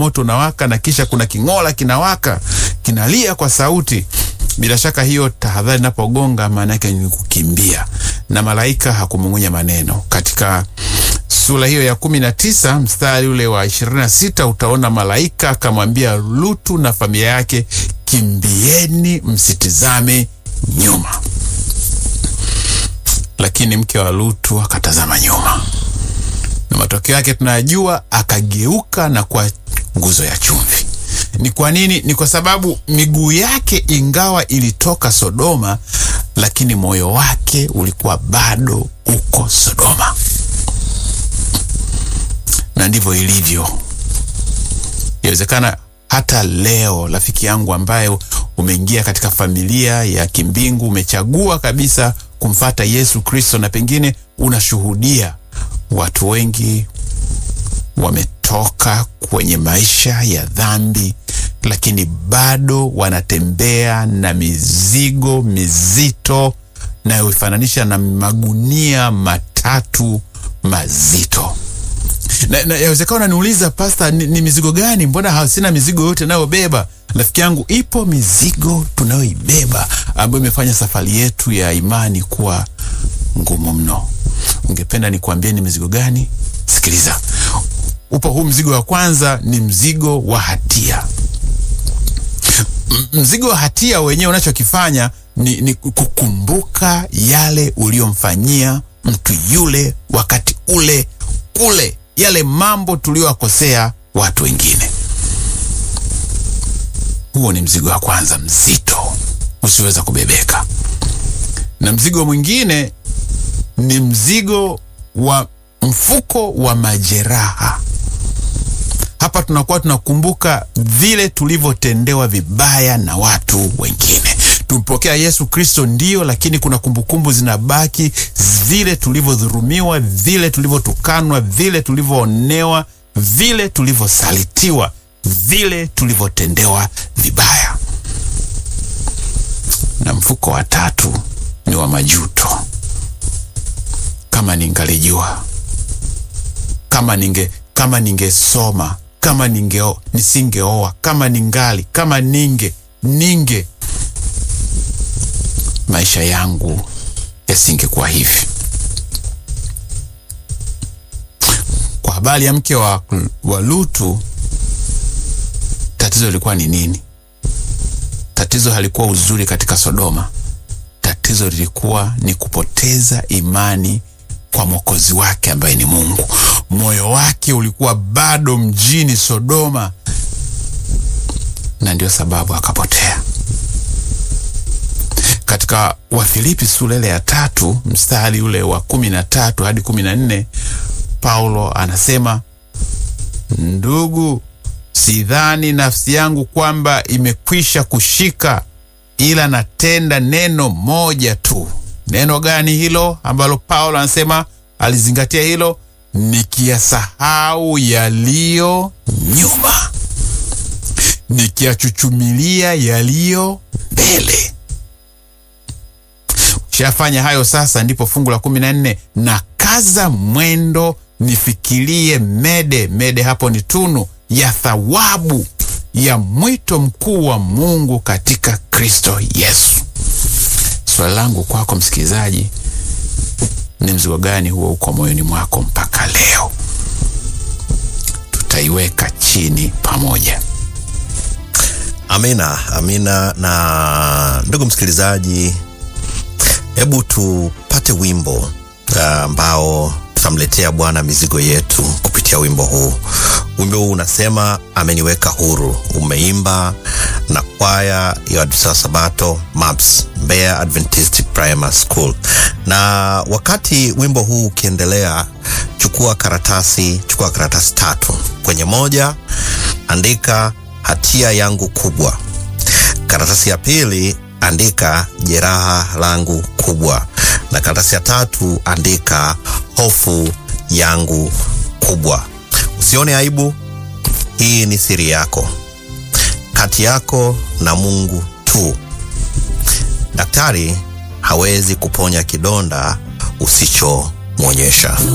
moto unawaka na kisha kuna king'ola kinawaka kinalia kwa sauti. Bila shaka hiyo tahadhari inapogonga, maana yake ni kukimbia, na malaika hakumung'unya maneno. Katika sura hiyo ya kumi na tisa mstari ule wa ishirini na sita utaona malaika akamwambia Lutu na familia yake, kimbieni, msitizame nyuma. Lakini mke wa Lutu akatazama nyuma, na matokeo yake tunayajua, akageuka na kuwa nguzo ya chumvi. Ni kwa nini? Ni kwa sababu miguu yake ingawa ilitoka Sodoma, lakini moyo wake ulikuwa bado uko Sodoma. Na ndivyo ilivyo. Inawezekana hata leo, rafiki yangu, ambaye umeingia katika familia ya kimbingu, umechagua kabisa kumfata Yesu Kristo, na pengine unashuhudia watu wengi wametoka kwenye maisha ya dhambi, lakini bado wanatembea na mizigo mizito nayoifananisha na magunia matatu mazito. Na, na yawezekana unaniuliza pasta, ni, ni mizigo gani? Mbona hasina mizigo yote nayobeba? Rafiki yangu, ipo mizigo tunayoibeba ambayo imefanya safari yetu ya imani kuwa ngumu mno. Ungependa nikuambie ni mizigo gani? Sikiliza, upo huu mzigo wa kwanza, ni mzigo wa hatia. M mzigo wa hatia wenyewe unachokifanya ni, ni kukumbuka yale uliyomfanyia mtu yule wakati ule ule, yale mambo tuliyowakosea watu wengine. Huo ni mzigo wa kwanza mzito usiweza kubebeka. Na mzigo mwingine ni mzigo wa mfuko wa majeraha. Hapa tunakuwa tunakumbuka vile tulivyotendewa vibaya na watu wengine. Tumpokea Yesu Kristo ndio, lakini kuna kumbukumbu zinabaki, vile tulivyodhurumiwa, vile tulivyotukanwa, vile tulivyoonewa, vile tulivyosalitiwa, vile tulivyotendewa vibaya. Na mfuko wa tatu ni wa majuto. Kama ningalijua, kama ninge kama ningesoma, kama ninge nisingeoa, kama ningali, kama ninge ninge maisha yangu yasingekuwa hivi. Kwa habari ya mke wa, wa Lutu, tatizo lilikuwa ni nini? Tatizo halikuwa uzuri katika Sodoma. Tatizo lilikuwa ni kupoteza imani kwa mwokozi wake ambaye ni Mungu. Moyo wake ulikuwa bado mjini Sodoma, na ndio sababu akapotea. Katika Wafilipi sura ile ya tatu mstari ule wa kumi na tatu hadi kumi na nne Paulo anasema, ndugu, sidhani nafsi yangu kwamba imekwisha kushika, ila natenda neno moja tu. Neno gani hilo ambalo Paulo anasema alizingatia hilo? Nikiyasahau yaliyo nyuma, nikiyachuchumilia yaliyo mbele. Shafanya hayo sasa, ndipo fungu la kumi na nne na kaza mwendo nifikirie mede mede, hapo ni tunu ya thawabu ya mwito mkuu wa Mungu katika Kristo Yesu. Swali langu kwako msikilizaji, ni mzigo gani huo uko moyoni mwako mpaka leo? Tutaiweka chini pamoja. Amina, amina. Na ndugu msikilizaji, hebu tupate wimbo ambao uh, tutamletea Bwana mizigo yetu kupitia wimbo huu. Wimbo huu unasema ameniweka huru, umeimba na kwaya ya Adventista wa Sabato MAPS, Mbeya Adventist Primary School. Na wakati wimbo huu ukiendelea, chukua karatasi, chukua karatasi tatu. Kwenye moja andika hatia yangu kubwa. Karatasi ya pili andika jeraha langu kubwa, na karatasi ya tatu andika hofu yangu kubwa. Usione aibu, hii ni siri yako, kati yako na Mungu tu. Daktari hawezi kuponya kidonda usichomwonyesha.